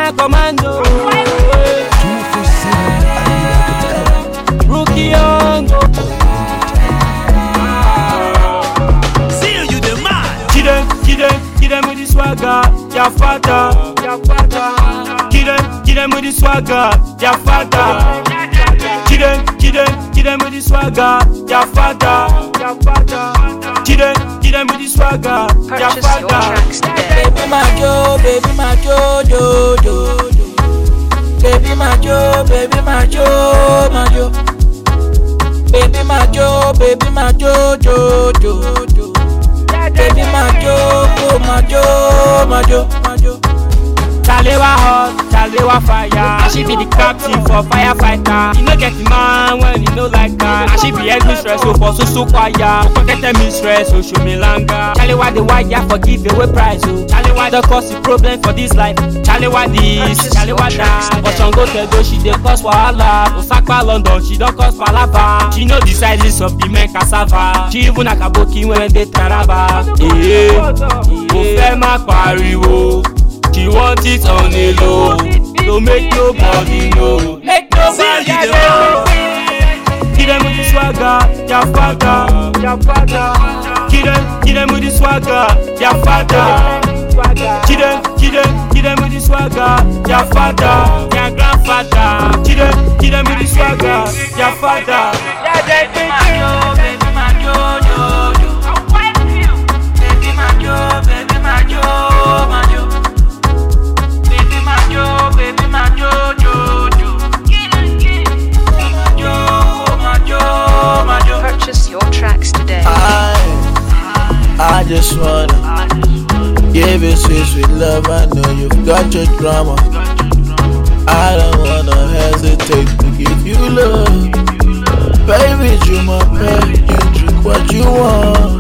Ghana commando. Rookie young. See you, you the man. Kill them, kill them, kill them with the swagger. Your father, your father. Kill them, kill them with the swagger. Your father. Kill them, kill them, kill them with the swagger. Your father, your father. Kill them, kill them with the swagger. Your Purchase your father. tracks today. Baby my jo, baby my jo, jo, jo, jo. Baby my jo, baby my jo, my jo. Baby my jo, baby my jo, jo, jo, jo. Baby my jo, oh my jo, my jo, my jo. Chalewa hot, Chalewa fire. And she be the captain for firefighter. You no get the man when you no like her. And she be head mistress, so for so so choir. Forget the mistress, so show me langa. Chalewa the wire for giveaway prize, oh. Chalewa the cause the problem for this life. Chalewa this, Purchase Chalewa your tracks that. But today. Shango Tedo, she dey cause wahala. Osaka London, she don cause palava. She know the sizes of the men cassava. She even akaboki when they taraba. Eh, mo fẹ́ má pariwo. She want it on a low To make nobody know Make nobody See you, know Kill them with the swagger, your father, your father. Kill them, kill them with the swagger, your father. Kill them, kill them, kill them with the swagger, your father, your grandfather. Kill them, kill them with the swagger, your father. Baby my jo, baby my jo, jo, jo. Baby my jo, baby my jo, my jo. Baby my jo, baby my jo, jo, jo. Baby my jo, oh my jo, my jo. Purchase your tracks today. I, I just wanna give you sweet, sweet love. I know you've got your drama. I don't wanna hesitate to give you love. Baby, you my pet, you drink what you want.